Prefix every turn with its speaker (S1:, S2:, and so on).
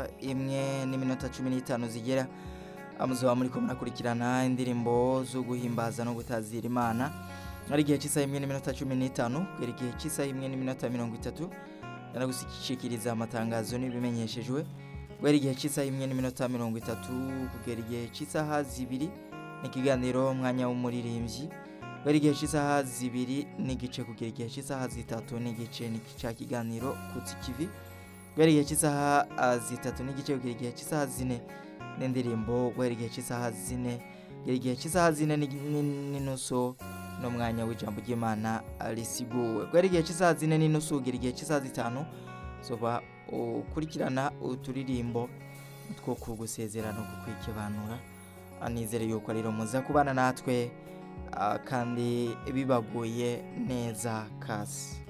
S1: isaha imwe n'iminota cumi n'itanu zigera muzoba muriko murakurikirana indirimbo zo guhimbaza no gutazira imana ari igihe cy'isaha imwe n'iminota cumi n'itanu kugera igihe cy'isaha imwe n'iminota mirongo itatu yanagushikiriza amatangazo n'ibimenyeshejwe guhera igihe cy'isaha imwe n'iminota mirongo itatu kugera igihe cy'isaha zibiri ni ikiganiro umwanya w'umuririmbyi guhera igihe cy'isaha zibiri n'igice kugera igihe cy'isaha zitatu n'igice ni cya kiganiro kutsi kivi guhera igihe cy'isaha ah, zitatu n'igice kugera igihe cy'isaha zine n'indirimbo guhera igihe cy'isaha zine kugera igihe cy'isaha zine ni- ni- n'inusu n'umwanya w'ijambo ry'imana risiguwe guhera igihe cy'isaha zine n'inusu kugera igihe cy'isaha zitanu zoba ukurikirana uturirimbo two kugusezera no kukwikibanura anizere yuko rero muza kubana natwe ah, kandi bibaguye neza kasi